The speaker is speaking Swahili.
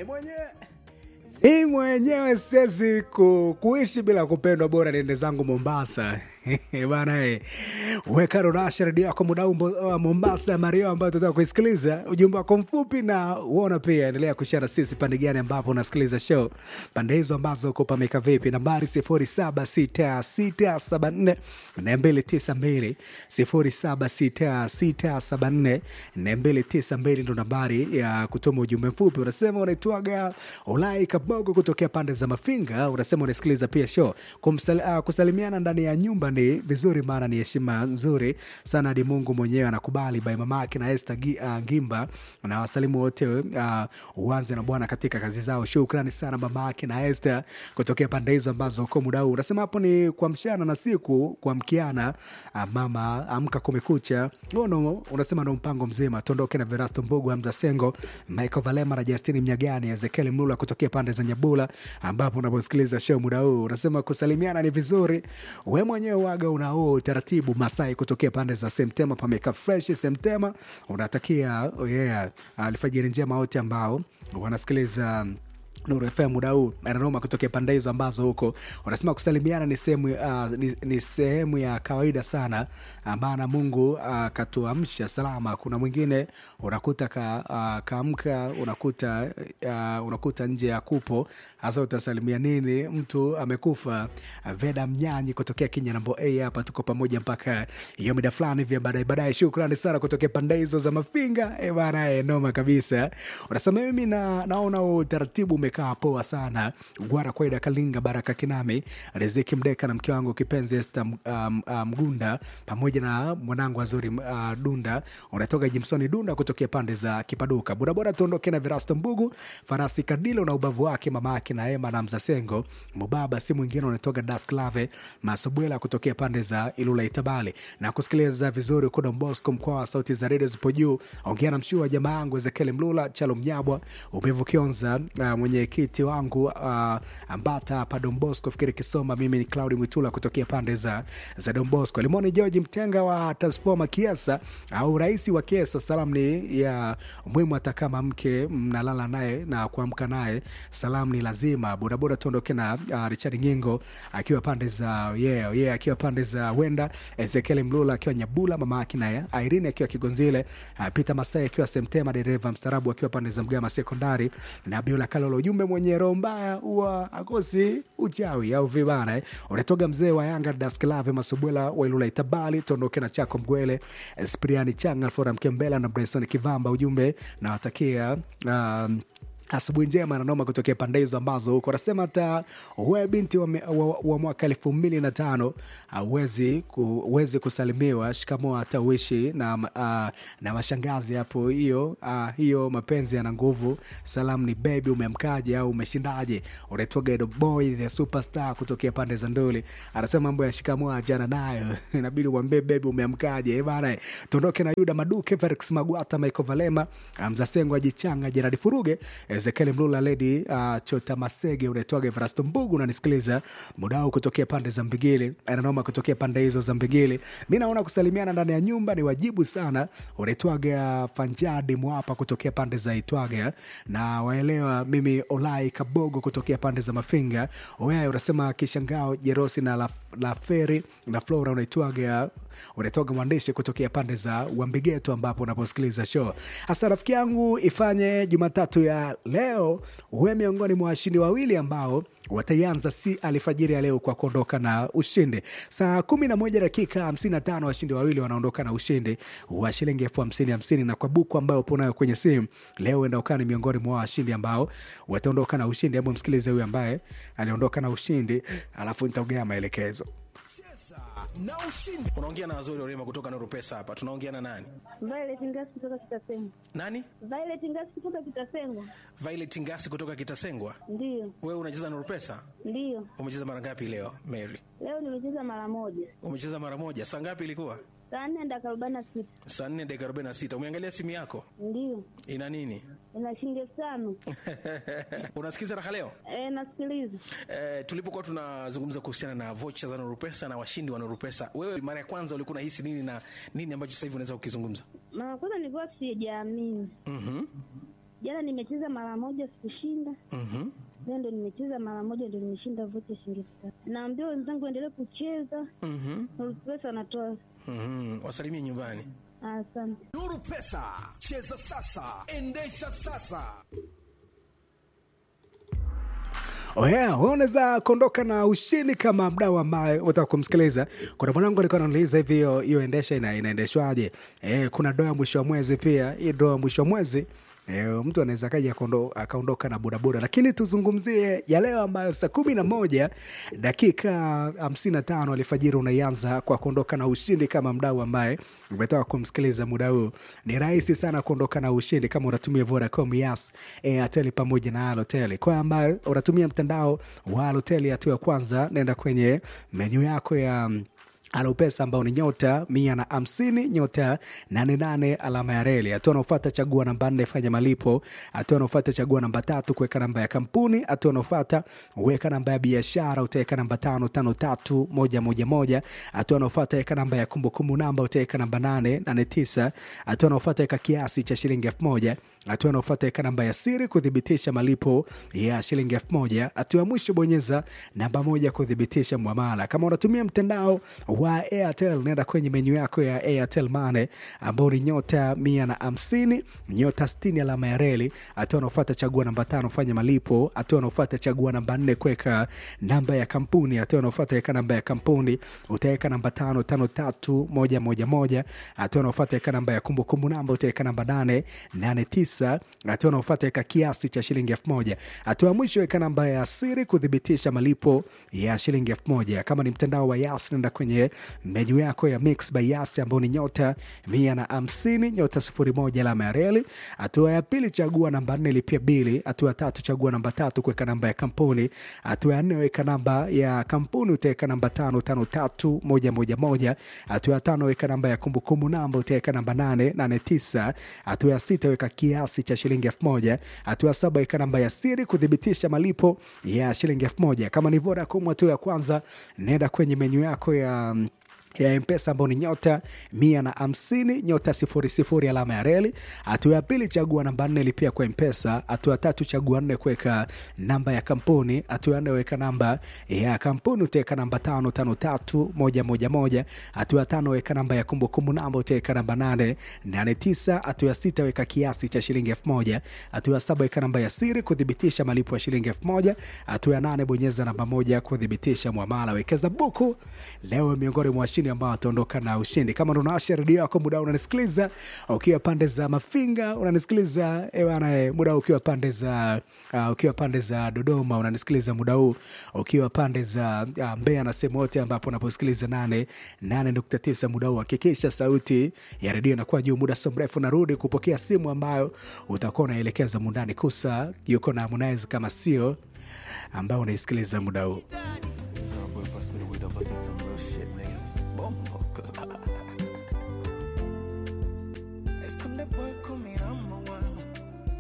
mwenyewe hii mwenyewe siwezi ku, kuishi bila kupendwa, bora niende zangu Mombasa bana eh. Weka Rorasha redio yako muda huu Mbo- uh, Mombasa Mario, ambayo tunataka kuisikiliza ujumbe wako mfupi, na uona pia endelea kushare sisi pande gani ambapo unasikiliza show, pande hizo ambazo uko pameka vipi. Nambari sifuri saba sita sita saba nne na mbili tisa mbili sifuri saba sita sita saba nne na mbili tisa mbili ndo nambari ya kutuma ujumbe mfupi. Unasema unaitwaga Ulai Kabogo kutokea pande za Mafinga, unasema unasikiliza pia show. Kumsal, uh, kusalimiana ndani ya nyumba ni vizuri, maana ni heshima nzuri sana hadi Mungu mwenyewe anakubali. Bai mamake na Esther Gi- uh, Ngimba na wasalimu wote uh, uanze na Bwana katika kazi zao. Shukrani sana mamake na Esther kutokea pande hizo ambazo uko muda huu. Unasema hapo ni kwa mchana na siku kwa mkiana. Uh, mama amka kumekucha. Ono, unasema ndo mpango mzima. Tuondoke na Verasto Mbugu, Hamza Sengo, Michael Valema na Justini Mnyagani, Ezekiel Mlula kutokea pande za Nyabula ambapo unaposikiliza show muda huu. Unasema kusalimiana ni vizuri, we mwenyewe waga unao utaratibu. Masai kutokea pande za Semtema pameka fresh Semtema, unatakia oh yeah, alfajiri njema wote ambao wanasikiliza Nuru FM muda huu ananoma kutokea pande hizo ambazo huko unasema kusalimiana ni sehemu uh, ni, ni sehemu ya kawaida sana, ah, maana Mungu akatuamsha salama. Kuna mwingine unakuta ka, uh, kaamka unakuta uh, unakuta nje ya kupo, hasa utasalimia nini? Mtu amekufa. Uh, Veda Mnyanyi kutokea Kenya nambo A hapa, tuko pamoja mpaka hiyo mida fulani vya baadaye baadaye. Shukrani sana kutokea pande hizo za Mafinga eh bana, eh, noma kabisa. Unasema mimi na, naona utaratibu umekaa poa sana. Gwara Kwaida Kalinga Baraka Kinami Riziki Mdeka na mke wangu kipenzi Esta um, uh, Mgunda pamoja na mwanangu Azuri uh, Dunda unatoka Jimsoni Dunda kutokea pande za Kipaduka. Bodaboda tuondoke na Virasto Mbugu Farasi Kadilo na ubavu wake mama yake na Ema na Mzasengo Mubaba si mwingine unatoka Dasklave Masubwela kutokea pande za Ilula Itabali na kusikiliza vizuri uko Don Bosco mkoa wa sauti za redio zipo juu. Ongea na mshua jamaa yangu Ezekiel Mlula Chalo Mnyabwa Ubevu Kionza uh, mwenyekiti wangu uh, Ambata hapa Don Bosco fikiri Kisoma. Mimi ni Claudi Mwitula kutokea pande za, za Don Bosco. Limoni George Mtenga wa Transforma Kiesa au rais wa Kiesa. Salamu ni ya muhimu, hata kama mke mnalala naye na kuamka naye, salamu ni lazima. Bodaboda tuondoke na uh, Richard Ngingo akiwa pande za yeah, yeah, akiwa pande za Wenda, Ezekiel Mlula akiwa Nyabula, mama yake naye Irene akiwa Kigonzile, uh, Peter Masai akiwa Semtema, dereva mstarabu akiwa pande za Mgama Sekondari na Biola Kalolo. Ujumbe mwenye roho mbaya huwa akosi uchawi au vibana eh. Unatoga mzee wa Yanga Dasklave Masubwela wa Ilula Itabali, tuondoke na chako Mgwele Spriani Changa Fora Mkembela na Bryson Kivamba. Ujumbe nawatakia um, asubuhi njema nanoma kutokea pande hizo ambazo huko anasema hata we binti wa, wa, wa mwaka elfu mbili na tano awezi uwezi kusalimiwa shikamo hata uishi na, uh, na mashangazi hapo hiyo uh, hiyo mapenzi yana nguvu salamu ni bebi umemkaje au umeshindaje unaitwaga Edo boy the superstar kutokea pande za nduli anasema mambo ya shikamo ajana nayo inabidi uambie bebi umeamkaje Eh bana tuondoke na yuda maduke felix magwata michael valema mzasengo ajichanga jeradi furuge Ezekiel Mlula Ledi uh, Chota Masege unaitwaga Everasto Mbugu unanisikiliza muda huu kutokea pande za Mbigili, ananoma kutokea pande hizo za Mbigili. Mi naona kusalimiana ndani ya nyumba ni wajibu sana. Unaitwaga Fanjadi Mwapa kutokea pande za Itwaga na waelewa. Mimi Olai Kabogo kutokea pande za Mafinga. Wewe unasema Kishangao Jerosi na la, la Feri na Flora unaitwaga unaitwaga mwandishi kutokea pande za Wambigeto ambapo unaposikiliza show. Hasa rafiki yangu ifanye Jumatatu ya leo uwe miongoni mwa washindi wawili ambao wataianza si alfajiri ya leo kwa kuondoka na ushindi saa kumi na moja dakika hamsini na tano washindi wawili wanaondoka na ushindi wa shilingi elfu hamsini hamsini na kwa buku ambayo upo nayo kwenye simu leo enda ukaa ni miongoni mwa washindi ambao wataondoka na ushindi hebu msikilize huyu ambaye aliondoka na ushindi alafu nitaongea maelekezo na ushindi. Unaongea na Azori Orema kutoka Nuru Pesa hapa. Tunaongea na nani? Violet Ngasi kutoka Kitasengwa. Nani? Violet Ngasi kutoka Kitasengwa. Violet Ngasi kutoka Kitasengwa. Ndiyo, Wewe unacheza Nuru Pesa? ndiyo. Umecheza mara ngapi leo, Mary? Leo nimecheza mara moja, Umecheza mara moja. Saa ngapi ilikuwa? saa nne dakika arobaini na sita. Saa 4 dakika 46. Umeangalia simu yako? Ndiyo, Ina nini? ina shilingi elfu tano. Unasikiza raha leo? E, nasikiliza. Eh, tulipokuwa tunazungumza kuhusiana na vocha za Nuru Pesa na washindi wa Nuru Pesa, wewe mara ya kwanza ulikuwa unahisi nini na nini ambacho sasa hivi unaweza kukizungumza? Mara kwanza nilikuwa sijaamini, Mhm. Jana nimecheza mara moja sikushinda, Mhm. leo ndo nimecheza mara moja ndo nimeshinda vocha shilingi elfu tatu. Naambia wenzangu waendelee kucheza, Mhm. pesa wanatoa. Mhm. Wasalimie nyumbani. Asante. Nuru Pesa, cheza sasa, endesha sasa. Oh yeah, wewe unaweza kuondoka na ushindi kama mdau ambaye utaka kumsikiliza. Kuna mwanangu alikuwa ananiuliza hivi hiyo hiyo endesha ina, inaendeshwaje? Eh, kuna doa mwisho wa mwezi pia. Hii doa mwisho wa mwezi E, mtu anaweza kaja akaondo- akaondoka na bodaboda, lakini tuzungumzie ya leo ambayo saa kumi na moja dakika hamsini na tano alfajiri unaianza kwa kuondoka na ushindi kama mdau ambaye umetoka kumsikiliza muda huu. Ni rahisi sana kuondoka na ushindi kama unatumia Vodacom, Yas, Airtel pamoja na Halotel. Kwa ambayo unatumia mtandao wa Halotel, hatua ya kwanza, nenda kwenye menyu yako ya alopesa ambao ni nyota mia na hamsini nyota nane nane alama ya reli. Hatua anaofata chagua namba nne fanya malipo. Hatua anaofata chagua namba tatu kuweka namba ya kampuni. Hatua anaofata weka namba ya biashara, utaweka namba tano tano tatu moja moja moja. Hatua anaofata weka namba ya kumbukumbu namba, utaweka namba nane nane tisa. Hatua anaofata weka kiasi cha shilingi elfu moja hatua anaofata weka namba ya siri kuthibitisha malipo ya shilingi elfu moja hatua ya mwisho bonyeza namba moja kuthibitisha mwamala kama unatumia mtandao wa airtel nenda kwenye menyu yako ya airtel mane ambao ni nyota mia na hamsini nyota stini alama ya reli hatua anaofata chagua namba tano fanya malipo hatua anaofata chagua namba nne kuweka namba ya kampuni hatua anaofata weka namba ya kampuni utaweka namba tano tano tatu moja moja moja hatua anaofata weka namba ya kumbukumbu namba utaweka namba nane nane tisa hatua anaofata weka kiasi cha shilingi elfu moja hatua ya mwisho weka namba ya siri kuthibitisha malipo ya shilingi elfu moja kama ni mtandao wa yas nenda kwenye menyu yako ya mix by yas ambao ni nyota mia na hamsini nyota sifuri moja alama ya reli hatua ya pili chagua namba nne lipia bili hatua ya tatu chagua namba tatu kuweka namba ya kampuni hatua ya nne weka namba ya kampuni utaweka namba tano tano tatu moja moja moja hatua ya tano weka namba ya kumbukumbu namba utaweka namba nane nane tisa hatua ya sita weka kiasi cha shilingi elfu moja hatua ya saba weka namba ya siri kuthibitisha malipo ya shilingi elfu moja kama ni Vodacom hatua ya kwanza nenda kwenye menyu yako ya mm, ya mpesa ambao ni nyota mia na hamsini nyota sifuri sifuri alama ya reli. Hatua ya pili chagua namba nne lipia kwa mpesa. Hatua ya tatu chagua nne kuweka namba ya kampuni. Hatua ya nne weka namba ya kampuni utaweka namba tano tano tatu moja moja moja. Hatua ya tano weka namba ya kumbukumbu namba utaweka namba nane nane tisa. Hatua ya sita weka kiasi cha shilingi elfu moja. Hatua ya saba weka namba ya siri kuthibitisha malipo ya shilingi elfu moja. Hatua ya nane bonyeza namba moja kuthibitisha mwamala. Wekeza buku leo miongoni mwa washindi ambao wataondoka na ushindi. Kama ndo unawasha redio yako muda huu unanisikiliza ukiwa pande za Mafinga, unanisikiliza eh bwana, eh, muda huu ukiwa pande za uh, ukiwa pande za Dodoma, unanisikiliza muda huu ukiwa pande za uh, Mbeya na sehemu yote ambapo unaposikiliza nane nane nukta tisa muda huu, hakikisha sauti ya redio inakuwa juu. Muda sio mrefu narudi kupokea simu ambayo utakuwa unaelekeza mundani kusa yuko na Harmonize kama sio ambao unaisikiliza muda huu. Some boy pass me the weed up, I say some real shit, nigga. Bumbo. Esconde boy comida